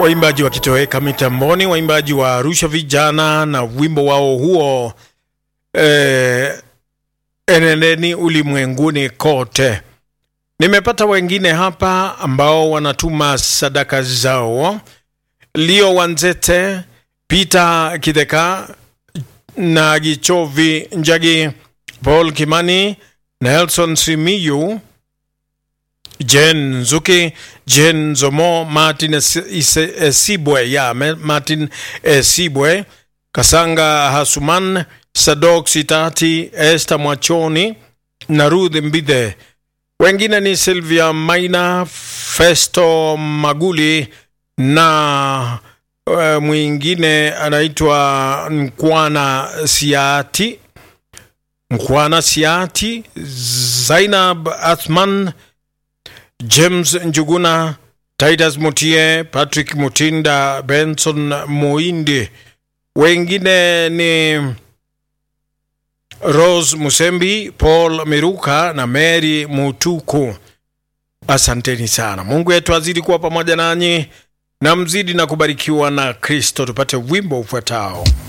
waimbaji wakitoweka mitamboni, waimbaji wa Arusha vijana na wimbo wao huo eh, enendeni ulimwenguni kote. Nimepata wengine hapa ambao wanatuma sadaka zao. Leo Wanzete, Peter Kideka na Gichovi Njagi, Paul Kimani, Nelson Simiyu, Jen Nzuki, Jen Zomo, Martin Esibwe, ya Martin Esibwe, Kasanga Hasuman, Sadok Sitati, Esther Mwachoni na Ruth Mbithe. Wengine ni Sylvia Maina, Festo Maguli na uh, mwingine anaitwa Nkwana Siati, Nkwana Siati, Zainab Athman, James Njuguna, Titus Mutie, Patrick Mutinda, Benson Muindi. Wengine ni Rose Musembi, Paul Miruka na Mary Mutuku. Asanteni sana. Mungu wetu azidi kuwa pamoja nanyi na mzidi na kubarikiwa na Kristo. Tupate wimbo ufuatao.